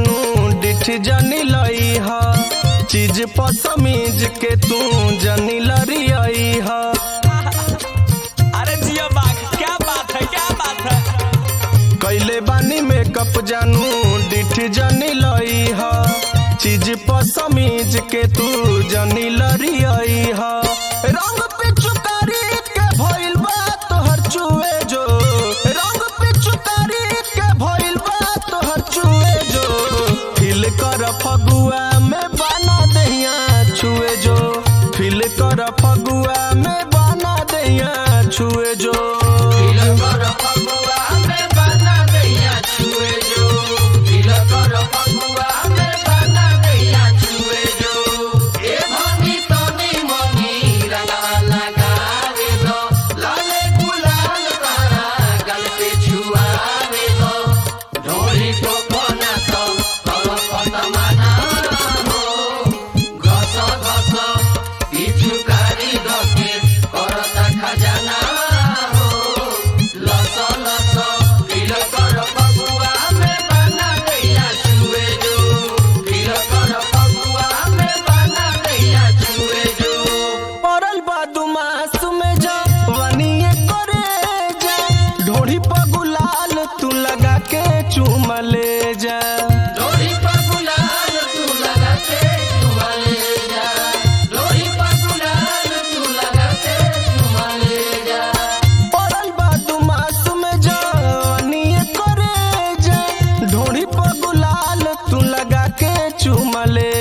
जानू डिठ जनी लई ह चीज पसमीज के तू जनी लरियई ह अरे जियो बाघ क्या बात है क्या बात है कैले बानी मेकअप जानू डिठ जनी लई ह चीज पसमीज के तू जनी लरियई ह रंग पिचुकारी के भइल बा तोहर चुए जो रंग पिचुकारी के भइल बा तोहर चुए जो फिल कर फगुआ में बना दहिया छुए जो फिल कर फगुआ में बना दहिया छुए जो पड़ल बा दुमास में जा वनिए करे जा ढोड़ी पर गुलाल तू लगा के चूम ले जा पड़ल बा दुमास में जा वनिए करे जा ढोड़ी पर गुलाल तू लगा के चूम ले